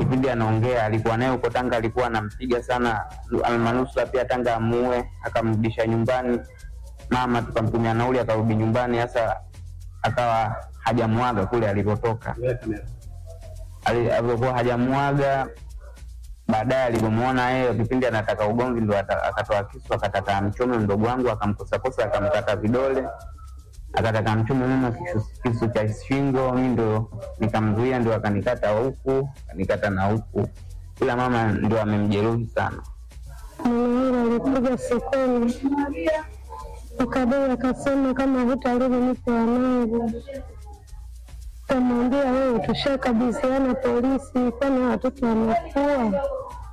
kipindi anaongea alikuwa naye huko Tanga, alikuwa anampiga sana, almanusura pia Tanga amuue, akamrudisha nyumbani. Mama tukamtumia nauli, akarudi nyumbani. Sasa akawa hajamwaga kule alipotoka, Ali- alivyokuwa hajamwaga baadaye alivyomwona yeye kipindi anataka ugomvi, ndo ata- akatoa kisu akataka amchome mdogo wangu, akamkosakosa akamkata vidole, akataka amchome mama kisu, kisu cha shingo. Mi ndo nikamzuia, ndo akanikata huku akanikata na huku, ila mama ndo amemjeruhi sana. Mume alikuja sokoni akadai akasema, kama hutarudi nipe wanangu. Kamwambia wewe, tushakabidhiana polisi, kwani watoto wamekuwa.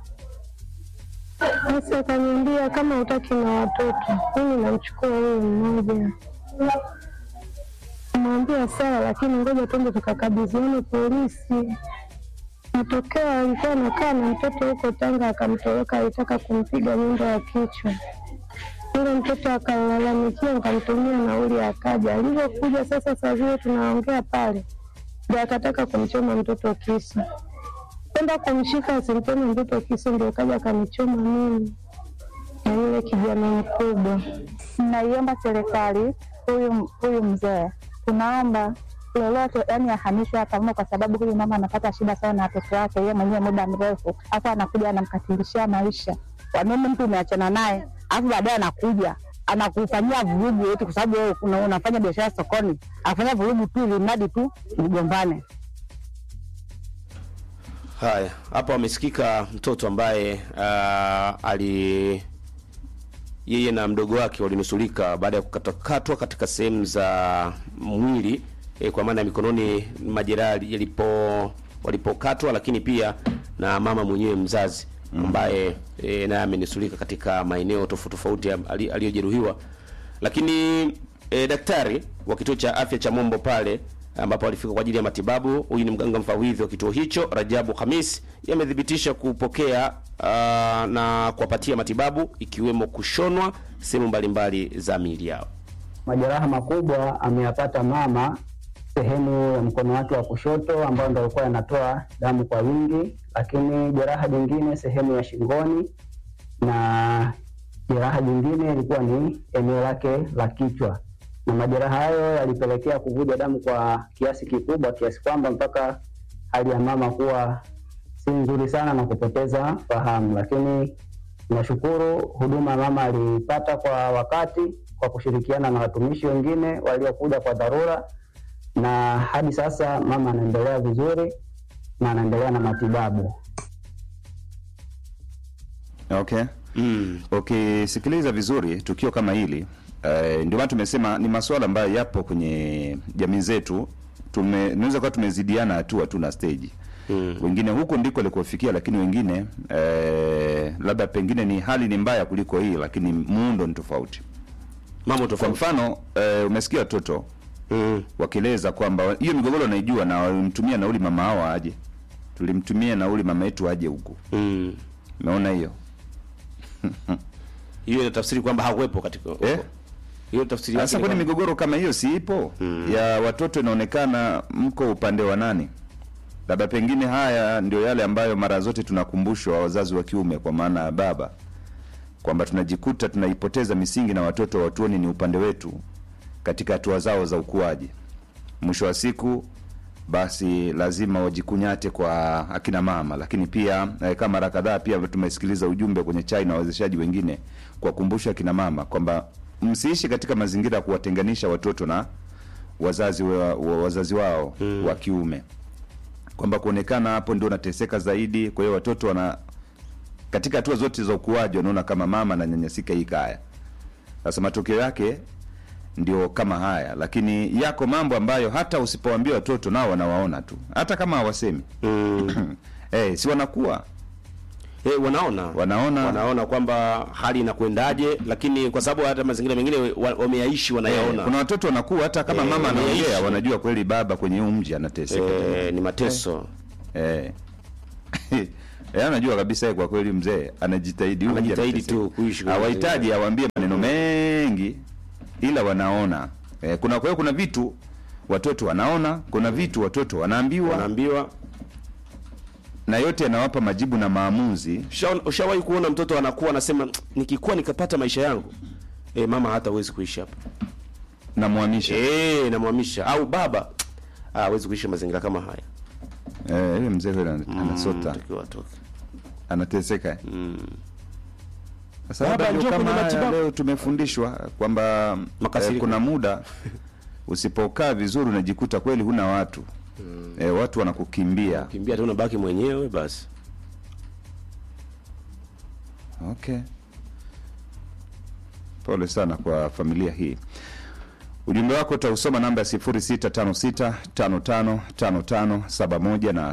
Sasa akaniambia kama hutaki na watoto, mimi namchukua huyu mmoja. Mwambia sawa, lakini ngoja tuende tukakabidhiane polisi. Matokeo alikuwa anakaa na mtoto huko Tanga, akamtoroka, alitaka kumpiga nyundo ya kichwa. Yule mtoto akalalamikia, nikamtumia nauli, akaja. Alivyokuja sasa, saa zile tunaongea pale, ndio akataka kumchoma mtoto kisu, kwenda kumshika asimchome mtoto kisu, ndio kaja akanichoma mimi na yule kijana mkubwa. Naiomba serikali, huyu huyu mzee, tunaomba lolote, yani ahamishwe hapa mno, kwa sababu huyu mama anapata shida sana na watoto wake, yeye mwenyewe muda mrefu, hapa anakuja anamkatilishia maisha. Kwa nini mtu umeachana naye alafu baadaye anakuja anakufanyia vurugu eti kwa sababu wewe una- unafanya biashara sokoni, afanya vurugu tu ili mradi tu mgombane. Haya, hapa wamesikika mtoto ambaye uh, ali yeye na mdogo wake walinusulika baada ya kukatakatwa katika sehemu za mwili eh, kwa maana ya mikononi majeraha yalipo walipokatwa, lakini pia na mama mwenyewe mzazi ambaye eh, naye amenusulika katika maeneo tofauti tofauti ali- aliyojeruhiwa, lakini eh, daktari wa kituo cha afya cha Mombo pale ambapo alifika kwa ajili ya matibabu. Huyu ni mganga mfawidhi wa kituo hicho Rajabu Hamis, yamethibitisha kupokea uh, na kuwapatia matibabu ikiwemo kushonwa sehemu mbalimbali za miili yao. Majeraha makubwa ameyapata mama sehemu ya mkono wake wa kushoto ambayo ndo alikuwa yanatoa damu kwa wingi, lakini jeraha jingine sehemu ya shingoni na jeraha jingine ilikuwa ni eneo lake la kichwa, na majeraha hayo yalipelekea kuvuja damu kwa kiasi kikubwa, kiasi kwamba mpaka hali ya mama kuwa si nzuri sana na kupoteza fahamu, lakini nashukuru huduma mama alipata kwa wakati kwa kushirikiana na watumishi wengine waliokuja kwa dharura, na hadi sasa mama anaendelea vizuri na anaendelea na matibabu. Okay. Mm. Ukisikiliza vizuri tukio kama hili eh, ndio maana tumesema ni masuala ambayo yapo kwenye jamii zetu. Tume tunaweza kuwa tumezidiana hatua tu na stage Mm. wengine huko ndiko likofikia, lakini wengine eh, labda pengine ni hali ni mbaya kuliko hii, lakini muundo ni tofauti. Mambo Kwa tofauti. mfano eh, umesikia watoto Mm. wakieleza kwamba hiyo migogoro naijua na walimtumia nauli mama hao aje, tulimtumia nauli mama yetu aje huku. Mm. Umeona hiyo Hiyo inatafsiri kwamba hakuwepo katika eh? hiyo tafsiri yake Sasa ni kwani kwamba- migogoro kama hiyo si ipo Mm. ya watoto, inaonekana mko upande wa nani? Labda pengine haya ndio yale ambayo mara zote tunakumbushwa wazazi wa kiume, kwa maana ya baba, kwamba tunajikuta tunaipoteza misingi na watoto watuoni ni upande wetu katika hatua zao za ukuaji. Mwisho wa siku basi lazima wajikunyate kwa akina mama, lakini pia eh, kama mara kadhaa pia tumesikiliza ujumbe kwenye chai na wawezeshaji wengine kuwakumbusha akina mama kwamba msiishi katika mazingira ya kuwatenganisha watoto na wazazi wa, wa, wazazi wao Mm. wa kiume, kwamba kuonekana hapo ndio unateseka zaidi. Kwa hiyo watoto wana katika hatua zote za ukuaji wanaona kama mama ananyanyasika hii kaya. Sasa matokeo yake ndio kama haya, lakini yako mambo ambayo hata usipowaambia watoto nao wanawaona tu, hata kama hawasemi Mm. eh, si wanakuwa Eh, wanaona wanaona wanaona kwamba hali inakwendaje, lakini kwa sababu hata mazingira mengine wa- wameyaishi wanayaona. Eh, kuna watoto wanakuwa hata kama Eh, mama anaongea wameishi. wanajua kweli baba kwenye huu mji anateseka eh, ni mateso eh. Eh, anajua kabisa yeye kwa kweli mzee anajitahidi huu mji Anajitahidi anateseka. tu kuishi kwenye hawahitaji mazingira. awambie maneno mengi ila wanaona eh, kuna kwa hiyo kuna vitu watoto wanaona kuna vitu watoto wanaambiwa wanaambiwa na yote yanawapa majibu na maamuzi Usha- ushawahi kuona mtoto anakuwa anasema nikikuwa nikapata maisha yangu e, mama hata hawezi kuishi hapa na mwamisha e, namwamisha au baba "Ah, hawezi kuishi mazingira kama haya eh, ile mzee yule ana- anasota Takiwa atoke. anateseka eh. Sasa Baba, labda ndio njoo kama kwenye haya matibabu. leo tumefundishwa kwamba eh, Makasiriko. kuna muda usipokaa vizuri unajikuta kweli huna watu eh, watu wanakukimbia kimbia tu unabaki mwenyewe basi Okay, pole sana kwa familia hii. Ujumbe wako utausoma namba ya 0656555571 na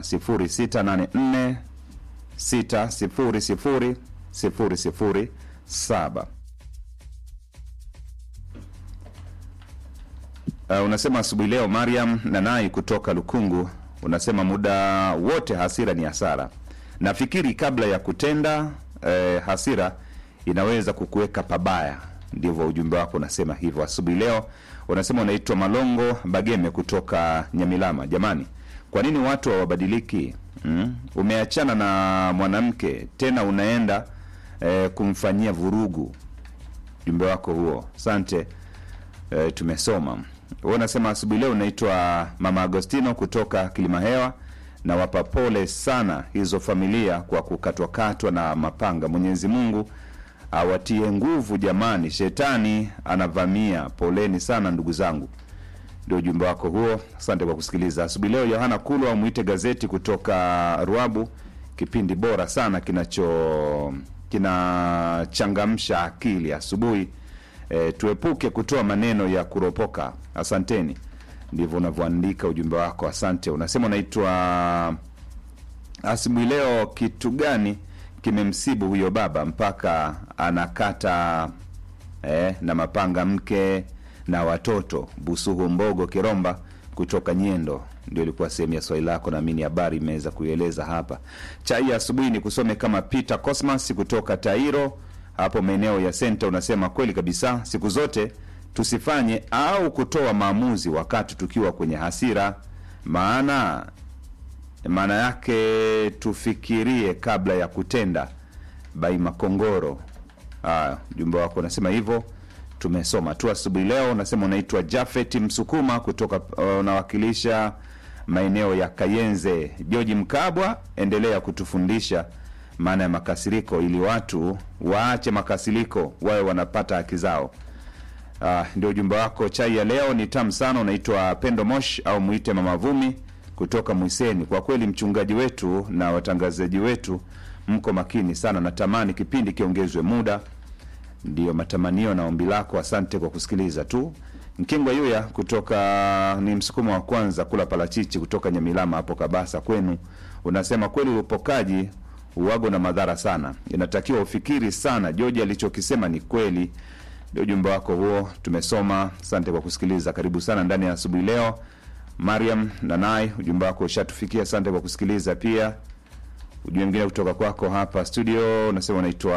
0684600007. Uh, unasema asubuhi leo Mariam Nanai kutoka Lukungu, unasema muda wote hasira ni hasara. Nafikiri kabla ya kutenda eh, hasira inaweza kukuweka pabaya. Ndivyo ujumbe wako unasema hivyo asubuhi leo. Unasema unaitwa Malongo Bageme kutoka Nyamilama. Jamani, kwa nini watu hawabadiliki? Mm? Umeachana na mwanamke tena unaenda eh, kumfanyia vurugu. Ujumbe wako huo, asante e, tumesoma wewe unasema asubuhi leo unaitwa mama agostino kutoka kilimahewa na wapa pole sana hizo familia kwa kukatwakatwa na mapanga mwenyezi mungu awatie nguvu jamani shetani anavamia poleni sana ndugu zangu ndio ujumbe wako huo asante kwa kusikiliza asubuhi leo yohana kulwa amwite gazeti kutoka ruabu kipindi bora sana kinacho kinachangamsha akili asubuhi e, tuepuke kutoa maneno ya kuropoka asanteni ndivyo unavyoandika ujumbe wako asante unasema unaitwa asubuhi leo kitu gani kimemsibu huyo baba mpaka anakata eh, na mapanga mke na watoto busuhu mbogo kiromba kutoka nyendo ndio ilikuwa sehemu ya swali lako naamini habari imeweza kuieleza hapa chai ya asubuhi ni kusome kama peter cosmas kutoka tairo hapo maeneo ya senta unasema kweli kabisa siku zote tusifanye au kutoa maamuzi wakati tukiwa kwenye hasira maana maana yake tufikirie kabla ya kutenda bai makongoro Ah, ujumbe wako unasema hivyo tumesoma tu asubuhi leo unasema unaitwa jafet msukuma kutoka uh, unawakilisha maeneo ya kayenze georgi mkabwa endelea kutufundisha maana ya makasiriko ili watu waache makasiriko wawe wanapata haki zao Ah, ndio ujumbe wako chai ya leo ni tamu sana unaitwa pendo mosh au mwite mama vumi kutoka mwiseni kwa kweli mchungaji wetu na watangazaji wetu mko makini sana natamani kipindi kiongezwe muda ndiyo matamanio na ombi lako asante kwa kusikiliza tu mkingwa yuya kutoka ni msukumo wa kwanza kula parachichi kutoka nyamilama hapo kabasa kwenu unasema kweli upokaji uwago na madhara sana inatakiwa ufikiri sana joji alichokisema ni kweli ndio ujumbe wako huo tumesoma asante kwa kusikiliza karibu sana ndani ya asubuhi leo mariam nanai ujumbe wako ushatufikia asante kwa kusikiliza pia ujumbe mwingine kutoka kwako hapa studio unasema unaitwa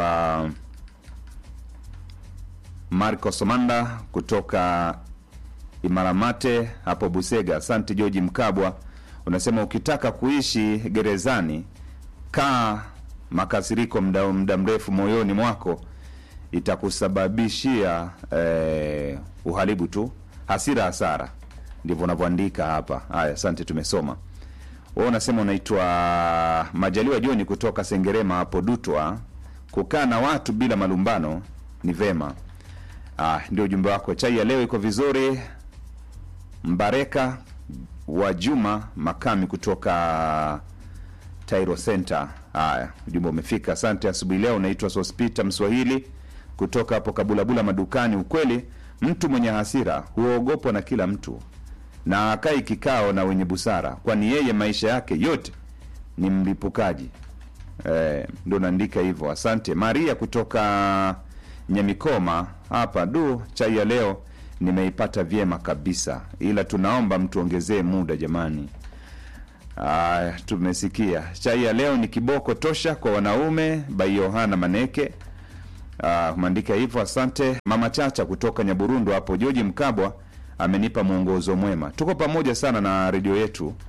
marco somanda kutoka imaramate hapo busega asante georgi mkabwa unasema ukitaka kuishi gerezani kaa makasiriko mda, mda mrefu moyoni mwako itakusababishia eh, uharibu tu hasira hasara ndivyo unavyoandika hapa haya asante tumesoma wewe unasema unaitwa majaliwa joni kutoka sengerema hapo dutwa kukaa na watu bila malumbano ni vema ah, ndio ujumbe wako chai ya leo iko vizuri mbareka wa juma makami kutoka tairo center haya ujumbe umefika asante asubuhi leo unaitwa sospita mswahili kutoka hapo kabulabula madukani ukweli mtu mwenye hasira huogopwa na kila mtu na akai kikao na wenye busara kwani yeye maisha yake yote ni mlipukaji eh, ndo naandika hivyo asante maria kutoka nyamikoma hapa du chai ya leo nimeipata vyema kabisa ila tunaomba mtuongezee muda jamani Aya, tumesikia chai ya leo ni kiboko tosha kwa wanaume by yohana maneke Ah, umeandika hivyo asante mama chacha kutoka nyaburundu hapo joji mkabwa amenipa mwongozo mwema tuko pamoja sana na redio yetu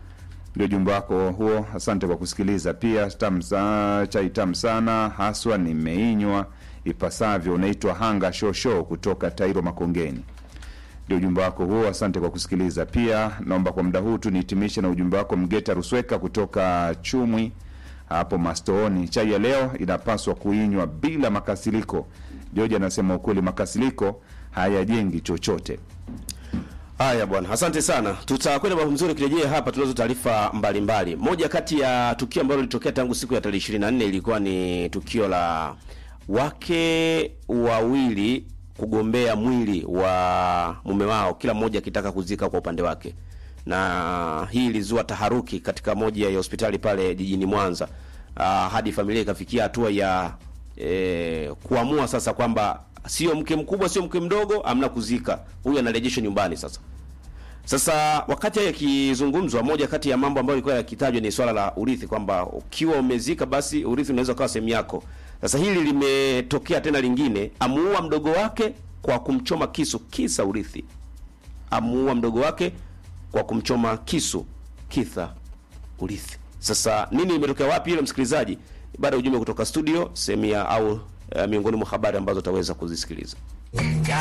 ndio ujumbe wako huo. Asante kwa kusikiliza. Pia tamu sa, chai tamu sana haswa, nimeinywa ipasavyo. Unaitwa Hanga Shosho kutoka Tairo Makongeni, ndio ujumbe wako huo. Asante kwa kusikiliza. Pia naomba kwa muda huu tu nihitimishe na ujumbe wako Mgeta Rusweka kutoka Chumwi hapo Mastooni. Chai ya leo inapaswa kuinywa bila makasiliko. Joji anasema ukweli, makasiliko hayajengi chochote. Haya bwana, asante sana. Tutakwenda mambo mzuri, kirejea hapa tunazo taarifa mbalimbali. Moja kati ya tukio ambalo lilitokea tangu siku ya tarehe 24 ilikuwa ni tukio la wake wawili kugombea mwili wa mume wao, kila mmoja akitaka kuzika kwa upande wake, na hii ilizua taharuki katika moja ya hospitali pale jijini Mwanza. Uh, hadi familia ikafikia hatua ya eh, kuamua sasa kwamba sio mke mkubwa sio mke mdogo, amna kuzika, huyu anarejeshwa nyumbani sasa. Sasa wakati hayo yakizungumzwa, moja kati ya mambo ambayo ilikuwa yakitajwa ni swala la urithi, kwamba ukiwa umezika basi urithi unaweza kuwa sehemu yako. Sasa hili limetokea tena lingine, amuua mdogo wake kwa kumchoma kisu, kisa urithi. Amuua mdogo wake kwa kumchoma kisu, kisa urithi. Sasa nini imetokea wapi hilo, msikilizaji? Baada ya ujumbe kutoka studio, sehemu ya au uh, miongoni mwa habari ambazo utaweza kuzisikiliza.